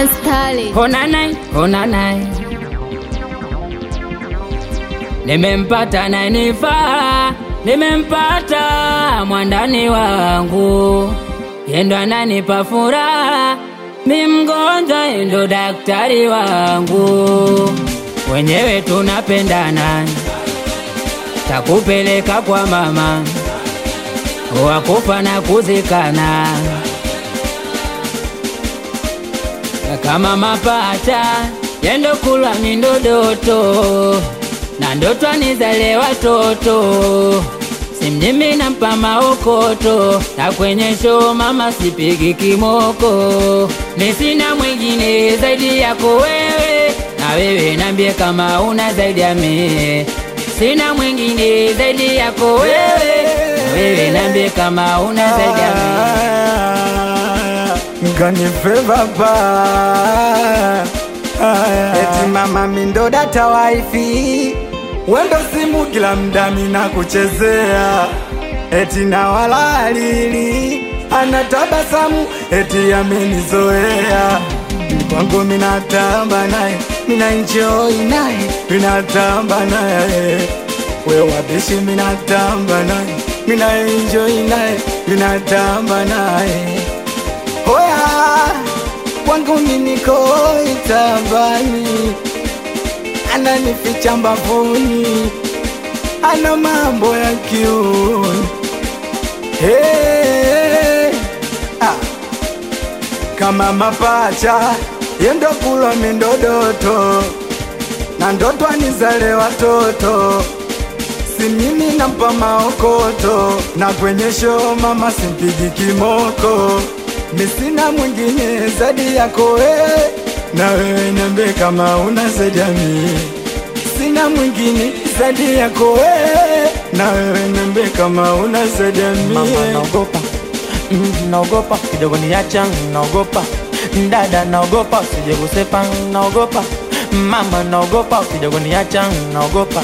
Anstali. Ona naye, ona naye, nimempata nanifaa, nimempata mwandani wangu, yendo ananipa furaha, mi mgonjwa, yendo daktari wangu, wenyewe tunapendana, takupeleka kwa mama, wakufa na kuzikana kama mapacha yendo kulwa ni ndodoto na ndoto anizale watoto simjimi nampa maokoto na kwenye show mama sipigi kimoko mi sina mwingine zaidi yako wewe na wewe nambie kama una zaidi ya mie sina mwingine zaidi yako wewe na wewe nambie kama una zaidi ya mie Nganifeva pa eti mama mindoda tawaifi wendo simu kila mdami na kuchezea eti na walalili anatabasamu eti amenizoea kwangu minatamba naye mina enjoy naye minatamba naye we wabishi minatamba naye mina enjoy naye minatamba naye Oya, kwangu mimi niko itabani, ananificha mbavuni, ana mambo ya kiuni. Hey, ah. Kama mapacha yendo kulwa mindodoto na ndoto anizale watoto si mimi nampa maokoto na kwenye show mama simpigi kimoko misina mwingine zaidi yako wewe na wewe niambie kama una zaidi ya mimi sina mwingine zaidi yako wewe na wewe niambie kama una zaidi ya Mama mimi naogopa, mm, naogopa kidogo niacha, naogopa dada, naogopa usije kusepa, naogopa mama, naogopa kidogo niacha, naogopa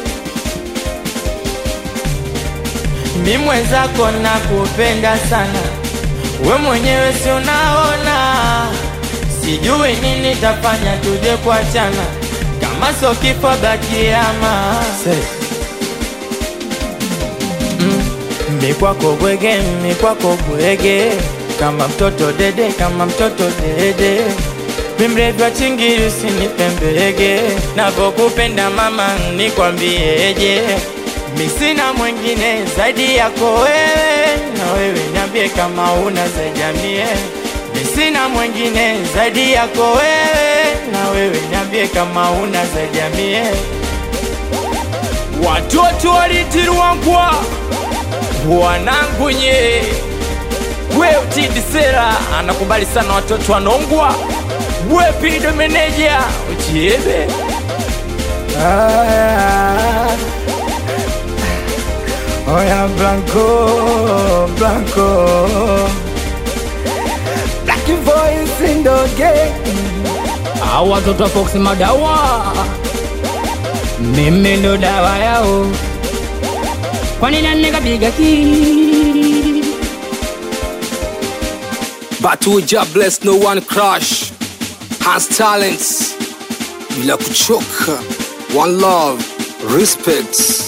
mi mwenzako nakupenda sana, we mwenyewe si unaona, sijui nini tafanya tuje kuachana, kama sio kifo bakiama mi kwako bwege, mi kwako bwege, kama mtoto dede, kama mtoto dede, mi mrevi wa chingiri usinipembege, navokupenda mama nikwambieje, mi sina mwingine zaidi yako wewe, na wewe niambie kama una zaidi ya mie, mi sina mwingine zaidi yako wewe, na wewe niambie kama una zaidi ya mie. Watoto walitirwangwa wanangu nye we utidi sera anakubali sana watoto wanongwa we pido meneja uchiebe Ah, Oya Blanco, Blanco Black voice in the game Hawa watoto wa Fox madawa, mimi ndo dawa yao. Kwa nini nikapiga ki But we just bless no one crush has talents bila kuchoka one love respect